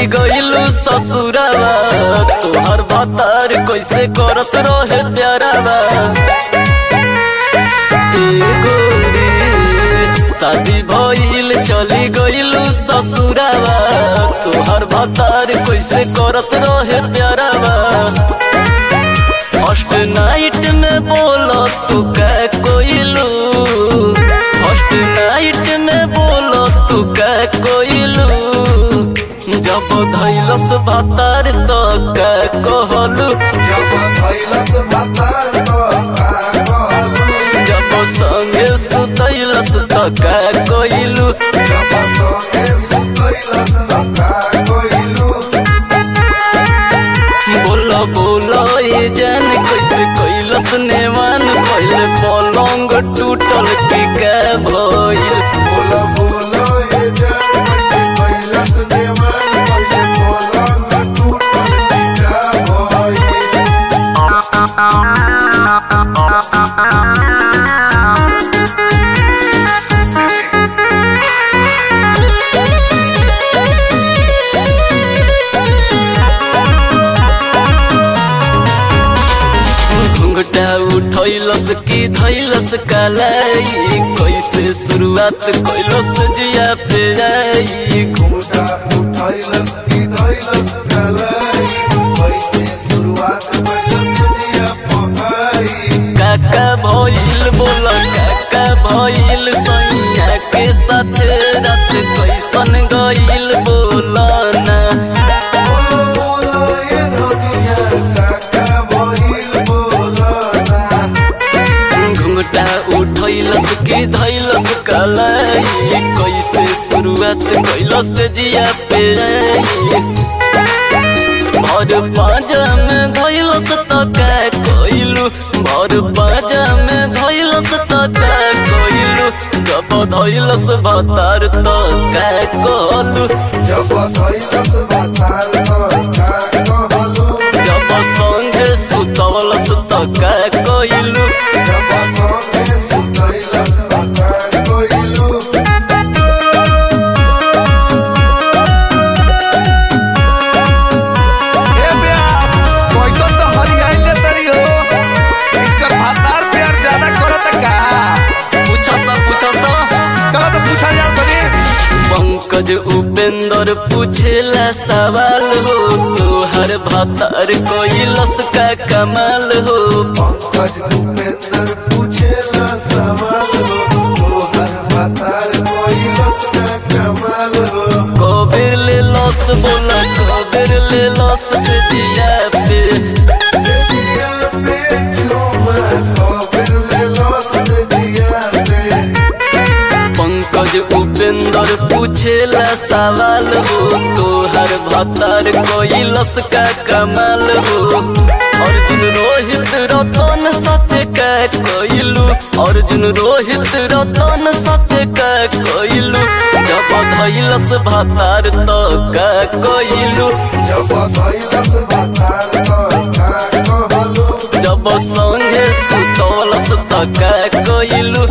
चली गइलू ससुरावा तोहर भतार कैसे करत रहे प्यारावा ए गोरी शादी भइल चली गइलू ससुरावा तोहर भतार कैसे करत रहे प्यारावा फर्स्ट नाइट में बोलो तू कै कोइलू फर्स्ट नाइट में बोलो तू कै कोइलू जब धैलस भातार तो कै कहलू जब सैलस भातार तो का कहलू जब संगे सुतैलस तो कै कोइलू जब संगे सुतैलस तो का कहलू बोलो बोलो ये जान कैसे कैलस नेवान पहले पलंग टूटल की कै भइल बोलो बोलो ये जान कैसे कैलस देवान पहिले पलंग टूटल टिका भइल घुंघटा उठैलस की धैलस कलाई कैसे शुरुआत कैलस जिया पे आई घुमटा उठैलस की धैलस कलाई कैसे शुरुआत कैलस जिया पकाई काका भइल बोल काका भइल सैया के साथ रात कैसन गइल बोलना बोलो बोलो ये दुनिया काका भइल बोलना घुंघटा उठैलस की धैलस कलाई कैसे शुरुआत कैलस जिया पे आई भर पाजा में धैलस त का कइलू भर पाजा में धैलस त का कइलू जब धैलस भतार त का कहलू जब सैलस भातार तो का कहलू जब संगे सुतवलस त का कइलू जब संगे सुतैलस तो का कहलू ए ब्यास कैसन तो हरियाइले तरी हो इनकर भातार प्यार ज्यादा करत का पूछा सा पूछा सा चलो तो पूछा जाओ तनी पंकज उपेंद्र पूछेला सवाल हो तोहर भतार कोइलस का कमाल हो पंकज भूपेंद्र पूछेला सवाल हो तोहर भातार कैलस का कमाल हो कबीर ले लस बोला कबीर ले लस से दिया पे से दिया पे झूमा सोबिर ले लस से दिया पे पंकज उपेंद्र पूछेला सवाल हो तोहर भतार कोइलस का कमाल हो अर्जुन रोहित रतन सत्य का कोइलू अर्जुन रोहित रतन सत्य का कोइलू जब धैलस भतार तो का कोइलू जब सैलस भातार तो का कहलू जब संगे सुतलस त का कोइलू